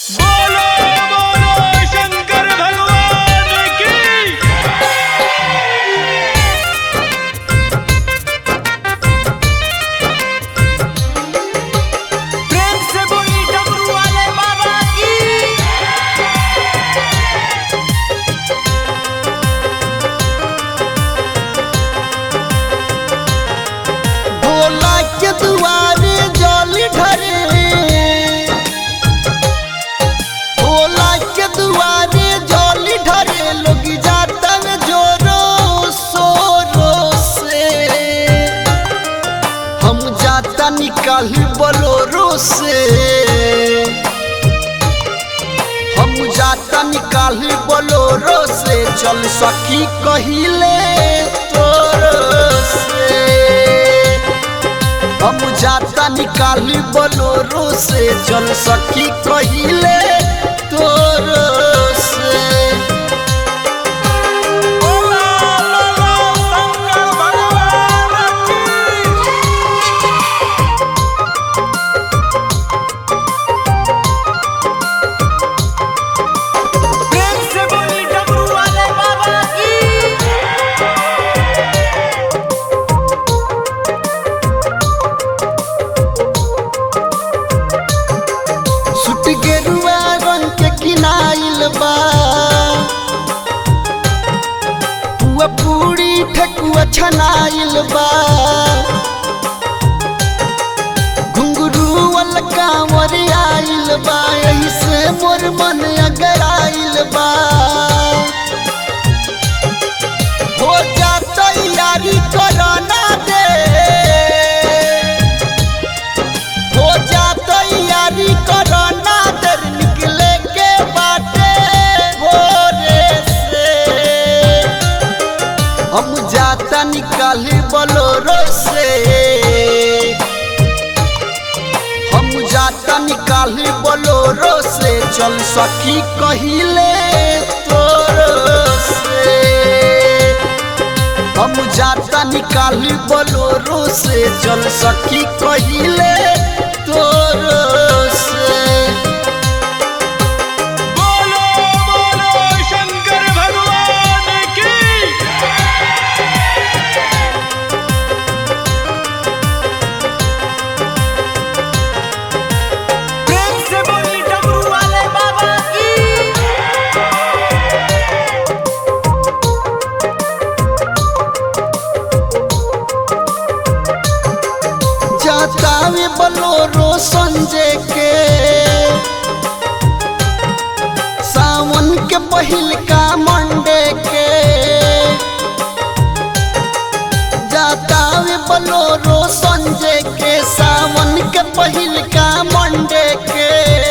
बोलो बोलो शंकर भगवान की प्रेम से बोली डमरू वाले बाबा की भोला के दुआरे जल ढरे भोला के दुआरे जल ढरे लोग जाता में जोरो सोरो से हम जाता निकाली बोलोरो से हम जाता निकाली बोलोरो से चल सकी कहिले तोरो से हम जाता निकाली बोलोरो से चल सकी कहिले तोरो से बोलो बोलो शंकर भगवान की प्रेम से बोली डमरू वाले बाबा की सुट गेरुआ रंग के किनाइल बा पुआ पूरी ठकुआ छनाइल बा घुंगरू वाला कांवर आइल बा यही से मोर मन अगर आइल बा हो जा तैयारी करना दे हो जा तैयारी करना दर निकले के बाटे भोरे से हम जाता निकाली बोलोरो से हम जाता निकाली बोलोरो से चल सकी कहिले तोरो से हम जाता निकाली बोलोरो से चल सकी कहिले तोरो से बोलो बोलो शंकर भगवान की प्रेम से बोली डमरू वाले बाबा की जाता वे बोलोरो संजय के सावन के पहिल का मंडे के जाता वे बोलोरो संजय के सावन के पहिल का मंडे के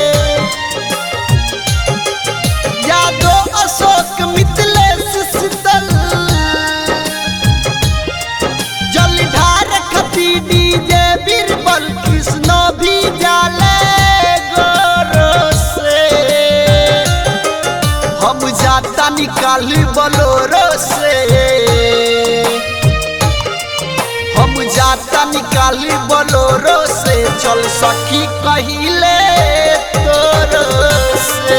यादो अशोक मिथिलेश शीतल जलधार खती डीजे बीरबल कृष्ण भी जाले गोरो से हम जाता निकाली बोलोरो से हम जाता निकाली बोलोरो से चल सकी कहिले तोरो से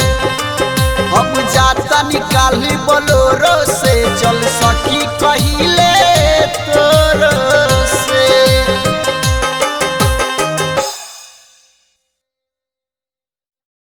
हम जाता निकाली बोलोरो से चल सकी कहिले